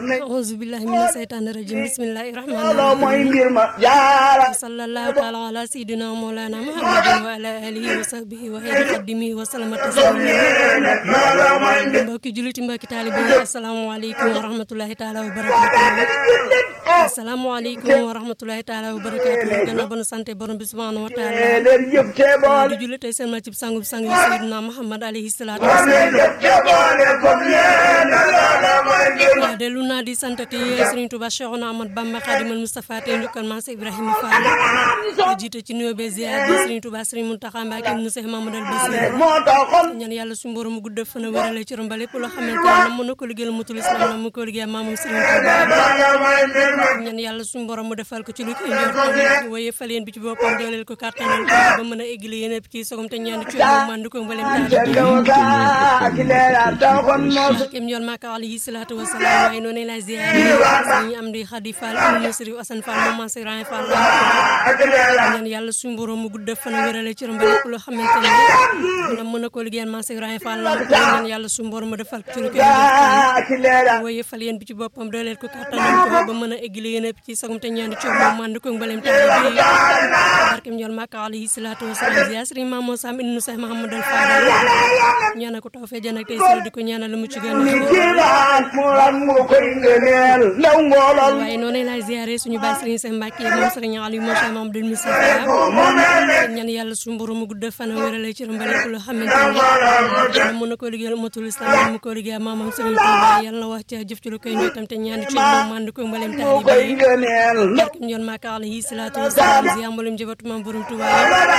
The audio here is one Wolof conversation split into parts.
auzu billahi mina seytaani rajim bismillahi rahmani loo mooy rahim mbir ma jaara sallallahu taala ala sayidina mawlana muhammadin wa ala alihi wa sahbihi wa xeyri xaddimi wa salama taslima loo mooy mbir mbokki juliti mbokki taalibe yi asalaamaaleykum wa rahmatullahi taala wa barakatuh asalaamaaleykum wa rahmatullahi taala wa barakatuh gannaaw ba nu sante borom bi subhanahu wa taala leen jëf cee boole di julli tey seen ma cib sangu bi sang yi sayidina muhammad alayhi salaatu wasalaam jëf cee boole comme yéen loo mooy mbir ma waaw dellu naa di santati Serigne Touba Cheikhouna Ahmad Bamba Khadimal Moustapha tey njukkal Maam Ibrahima Fall di jiite ci nuyoo bee ziar bi Serigne Touba Serigne Mountakha Mbacké mu Cheikh Mamadou Bassir moo taxoon ñaan yàlla suñu borom mu gudd fan a wérale ci romba lépp loo xamante ne mën na ko liggéeyal mutul islam na mu ko liggéeyal maamam Serigne Touba loo mooy mbir ma ñaan yàlla suñu borom mu defal ko ci lu koy njortam waaye fal yéen bi ci boppam dooleel ko kàttanal ko ba mën a eggali yéen ci sogom te ñaan ci moom mandu ko mbalem taal jëndew gaa ci leera taxoon moo kem yoon maaka alayhi salaatu wasalaam waaye noonu lay ziare sëñ am di Xadi Fall am na Sëriñ Asan Fall moom Maam Sëriñ Fall ak leera ñaan yàlla suñu borom mu gudd fan a wérale ci romba lépp loo xamante ne dina mën a ko liggéeyal Maam Sëriñ Fall ñaan yàlla suñu borom mu defal ko ci lu koy gaa ci leera waaye fal yéen bi ci boppam dooleel ko kàttanal ko ba mën a eggali yéen ci sagum te ñaan ci moom mandu ko mbalem taal bi barkem yoon maaka alayhi salaatu wasalaam ziar Sëriñ Maam Moo Sam ibnu Seex Mahamadal Fadal ñaanal ko taw fee jën ak tey sëriñ di ko ñaanal lu mu ci gën a jilaan mu lan mu koy ngëneel ndaw ngoolal waaye noonu lay ziare suñu baay Serigne Sène Mbacke moom Serigne Aliou Moussa Maam Abdoul Moustapha ñaan yàlla suñu borom mu gudd fan a wérale ci romba lépp loo xamante ne mën na ko liggéeyal matul islam mu ko liggéeyal maamam Serigne Touba yàlla na wax ca jëf ci lu koy ñëw tam te ñaan ci moom mànd ko mbalem mu koy taalibe yi ngëneel ndaw barkem yoon maaka alayhi salaatu wasalaam ziar mboolem jabatu maam borom Touba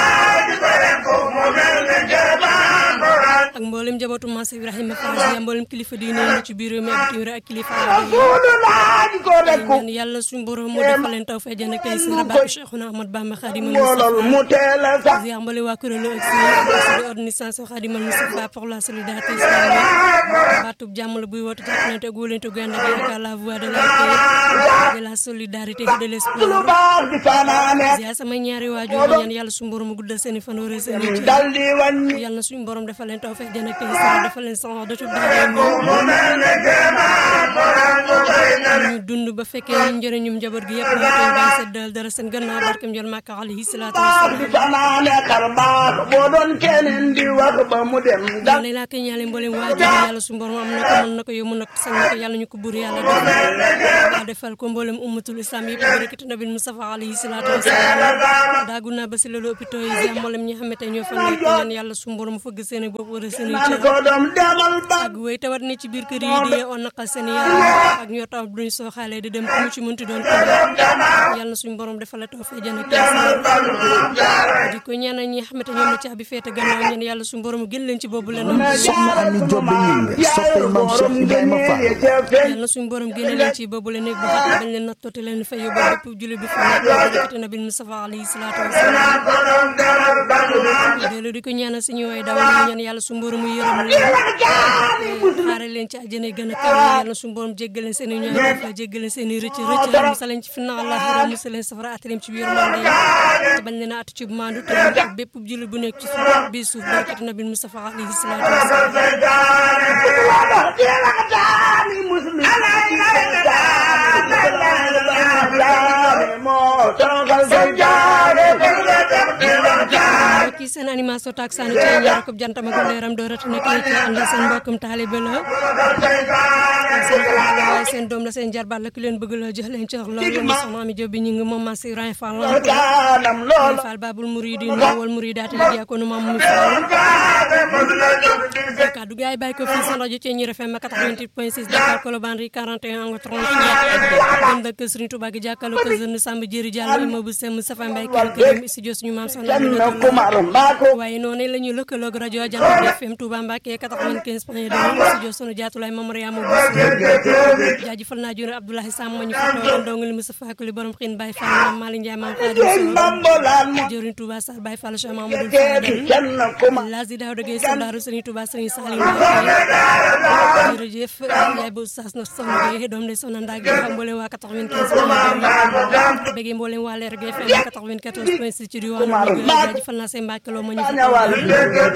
ak mboolem jabatu maam Ibrahima Fall ziar mboolem kilifa diine yi ci biir réew mi ak bitim réew ak kilifa aada yi suulu laaj ko rekku ñaan yàlla suñu borom mu defal leen taw fee jën ak tey seen barke Cheikhouna Ahmad Bamba Khadimal ngoolal Moustapha mu teel a sax ziar mbale waa kuréelu ak si organisation Khadimal Moustapha pour la solidarité islamique baatub jàmm la buy woote jàppalante ak wóolante gu ànd ak yaakaar la voix de la paix de la solidarité et de lu l'espoir baax di fanaane ziar samay ñaari waajur ñaan yàlla suñu borom mu guddal seen i fan wala seen i cër dal di wàññi yàlla na suñu borom defal leen taw fee jën ak tey seen defal leen sama dootul daara ñu ñu dund ba fekkee njëriñum njaboot gi yëpp ñu koy bàyyi seddal dara seen gannaaw barkem jol màkka alayhi salaatu baax di wasalaam fanaane xar baax boo doon keneen di wax ba mu dem dal yàlla laa koy ñaale mboolem waajur yàlla suñu borom am na ko mën na ko yomb na ko sañ na ko yàlla ñu ko buur yàlla defal defal ko mboolem ummatul islam yëpp barakati nabil Mustafa alayhi salaatu wasalaam daagu naa ba si loolu hôpitaux yi ziar mboolem ñi nga xamante ñoo fa nekk ñaan yàlla suñu borom fëgg seen i bopp wala seen i man cër ko doom demal ba ak wéy tawat ne ci biir kër yi di on naqal seen yaram ak ñoo taw duñ soo xaalee di dem ku mu ci mënti doon ko yàlla na suñu borom defal la taw fee jën ak di ko ñaanal ñi nga xamante ñoom la caabi feete gannaaw ñaan yàlla suñu borom gën leen ci boobu leen soxna Ami Diop Gningue soppay maam Cheikh Ibrahima Fall yàlla na suñu borom génne leen ci boobu leen nekk bu xat bañ leen nattoote leen fa yóbbu bépp jullit bi fa nekk barakati nabil Mustafa alayhi salaatu wasalaam dellu di ko ñaanal suñu way dawal ñu ñaan yàlla suñu borom mu yërëm leen xaare leen ci àjjana yi gën a kawe yàlla suñu borom jéggal leen seen i ñooy dafa jéggal leen seen i rëcc rëcc musal leen ci finna allah xaram musal leen safara atalim ci biir mande te bañ leen a at ci mandu te bépp jullit bu nekk ci suuf bi suuf barakati nabil Mustafa alayhi salaatu wasalaam mbokk yi seen animation taak saanu ci ñaar ko jantama ko leeram doo rati nekk ci ànd seen mbokkum taalibe la seen xalaat la waaye seen doom la seen jarbaat la ki leen bëgg la jox leen cër lool yéen soxna Ami Diop bi ñu ngi moom ma si Ibrahima Fall la Fall Babul Mouridi wal Mouridaati liggéey ko nu maam mu Fall kaddu gaay bàyyi ko fii seen rajo ci ñi FM 88.6 Dakar Colobane Rue 41 angle 33 dem dëkk Serigne Touba gi jàkkaarloo ko jeune Samba Diéry Diallo immeuble Sem Moustapha Mbaye kër kër studio suñu maam soxna Ami waaye noonu la ñu lëkkaloog rajo Jant FM Touba Mbacké 95 point 2 studio sunu jaatulaay Mame Mariama Bousso jaajëfal naa jone Abdoulaye Sam ma ñu fa toogoon ndongali Moustapha Kuli borom xiin Baye Fall Mame Malick Ndiaye Mame Khadim Sow jëriñ Touba Sall Baye Fall Cheikh Mamadou Fadel Lazi Daouda Gueye soldaaru Serigne Touba Serigne Salim Mbacké jërëjëf yaay bu sas na soxna Gueye doom de soxna Ndak gi xam mboolem waa 95 point 2 bëggee mboolem waa Leer Gueye FM 94 point 6 ci diwaanu Louga jaajëfal naa seen Mbacké loo ma ñu fa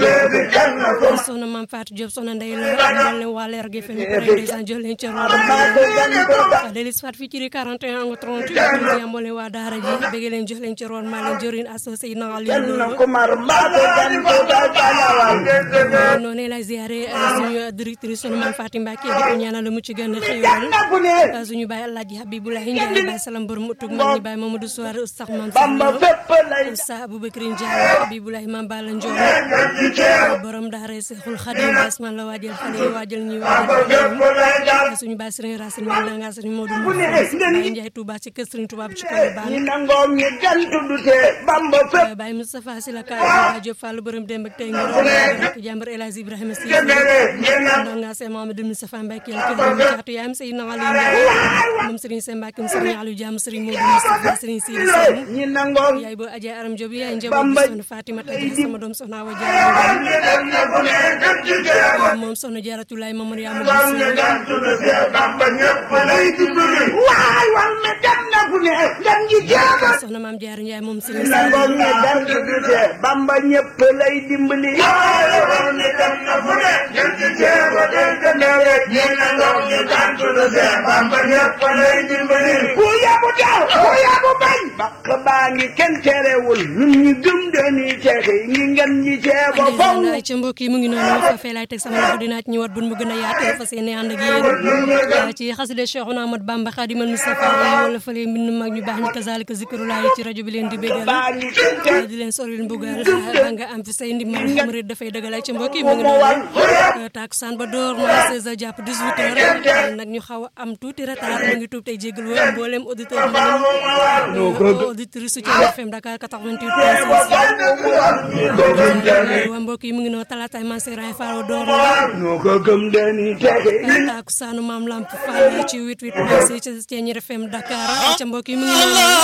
soxna Mame Fatou Diop soxna Ndeye la mboolem waa Leer Gueye FM pare ndeysaan jox leen cër delis fat fii ci di 41 nga 38 di ambole waa daara ji bëgg leen jox leen ci roon maa leen jëriñ associé na ali kenn kumar mbaate gan ko dal balawal noonu la ziare suñu directrice sunu maam Fatim Mbacke di ko ñaanal mu ci gën a xéewal na ku ne suñu baay Alaaji Habibulahi Ndiaye baay salam borom utug mag ñi baay Mamadou Souare Oustaz Mame bamba Sallo fépp lay Oustaz Aboubacry Ndiaye Habibulahi Mame Balla Ndiol borom daara Seexul Xadim Asman la waajal xale yi waajal ñi waajal suñu baay Serigne Racine Mane nga Serigne Modou Moussa Baye Ndiaye Touba ci kër Serigne Touba bi ci ñi Colobane nangoom ñi gantu du tee bamba fépp Baye Moustapha Sylla Ka Baye Diop Fall borom démb ak tey ngir rek jàmbar El Hadj Ibrahima Sy ndonga Sey Mamadou Moustapha Mbacke la kër caatu yaayam Seydina Ali Ndiaye moom Serigne Sey Mbacke Serigne Aliou Diam Serigne Modou Moustapha Serigne Sidi Sène ñi nangoom yaay boo Adja Aram Diop yaay njaboot bi soxna Fatima Tadji sama doom soxna Awa Diarra moom soxna Jaaratulaay Mamadou Yaama waay wal me dem na ku ne dem ji jeeba soxna Maam Diarra Ndiaye moom Serigne nangoom ñi Saliou gantu du tee bamba ñëpp lay dimbali ku yabu daw ku yabu bañ bakk baa ngi kenn terewul ñun ñi gëm dañuy texe ñi ngeen ñi ceeba faw ay ca mbokk yi mu ngi noonu fa fee laay teg sama loxo dinaa ci ñëwaat bun mu gën a yaatu fas yéene ànd ak yéen ci xaside Cheikhouna Ahmad Bamba Khadimal Moustapha wala fële mbind mag ñu baax ñi kazalika zikrulaay ci rajo bi leen di bégal baa ngi kenn tere di leen soril mbugal ba nga am fi say ndimbal murid dafay dëggal ay ca mbokk yi mu ngi noonu takusaan ba door na 16 heures jàpp 18 heures nag ñu xaw a am tuuti retard mu ngi tuub tey jégal woo mboolem auditeur auditrice su Thiel FM Dakar 88 waa mbokk yi mu ngi noonu talaataay Mansour Faye door na ñoo ko gëm dañuy texe takusaanu maam Lamp Fall ci 88 ci Thiel FM Dakar ca mbokk yi mu ngi noonu